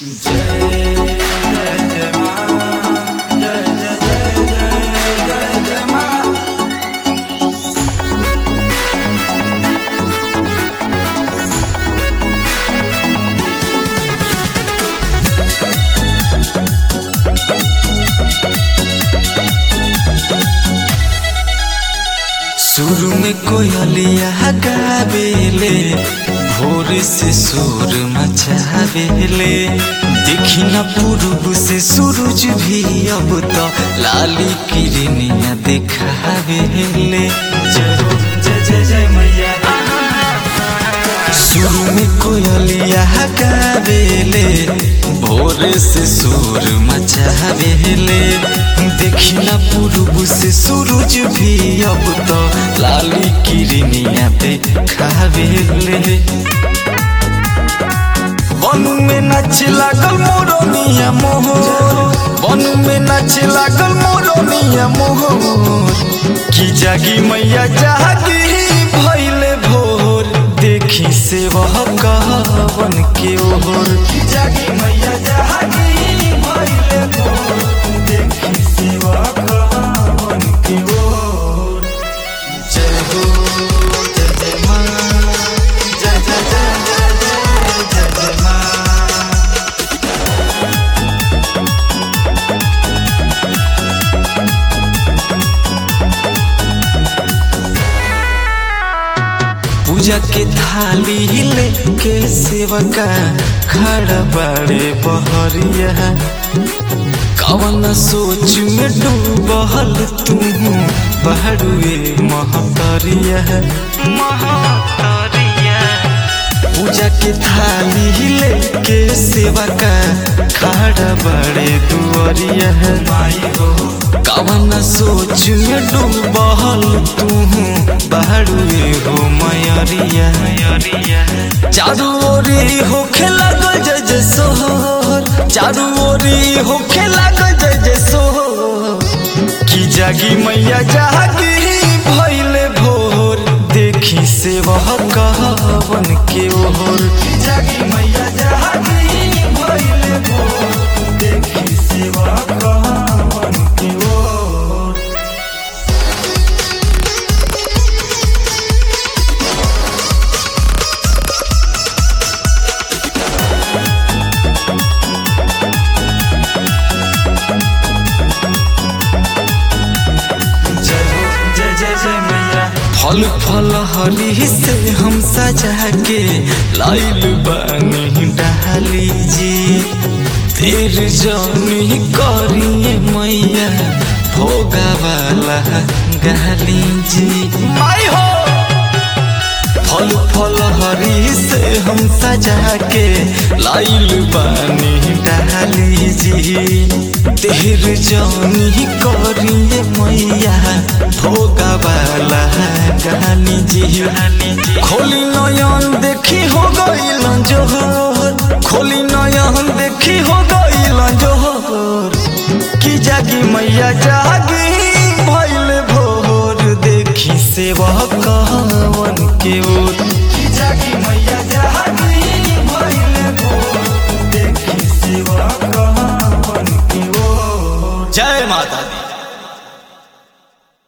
सुर में कोयलिया गावेले भोर से सुर मचावेले देखी न पूर्व से सूरज भी अब तो लाली किरनिया देखावेले जय जय जय जय मैया सुर में कोयलिया गावेले भोर से सुर मचावेले देखी न पूर्व से सूरज भी अब तो लाली किरनिया देखावेले वन में नाच लागल मोरनिया मोहर वन में नाच लागल मोरनिया मोहर की जागी मैया जागी भैले भोर देखी से वह कहवन के ओर की जागी मैया जागी भैले भोर देखी से वह कहवन के ओर जय हो जय जय माँ जय जय जय जय जय जय जय माँ पूजा के थाली लेके सेवका खड़ा बड़े बहरिया कवन सोच में डूबल तू बहरुए महतरिया महतरिया पूजा के थाली लेके सेवका खड़ा बड़े दुआरिया माई हो कवन सोच में डूबल तू बहरुए हो मयरिया चारू ओरी होखे लागल जय जय सोहर चारू ओरी होखे लागल जय जय सोहर की जागी मैया जागी भैले भोर देखी से वह कहवन के ओर की जागी मैया जागी भैले भोर देखी से वह कहवन के ओर जय हो जय जय जय मैया फल फल हरी से हम सजा के लाइल बनी डाली जी तेर जनी करिए मैया भोगा वाला गाली जी माई हो फल फल हरी से हम सजा के लाइल बनी डाली जी तेर जानी करिए मैया भोगा वाला गाली जी खोली नयन देखी हो गईल जोहर खोली नयन देखी हो गईल जोहर की जागी मैया जागी भइल भोर देखी से वह कहवन के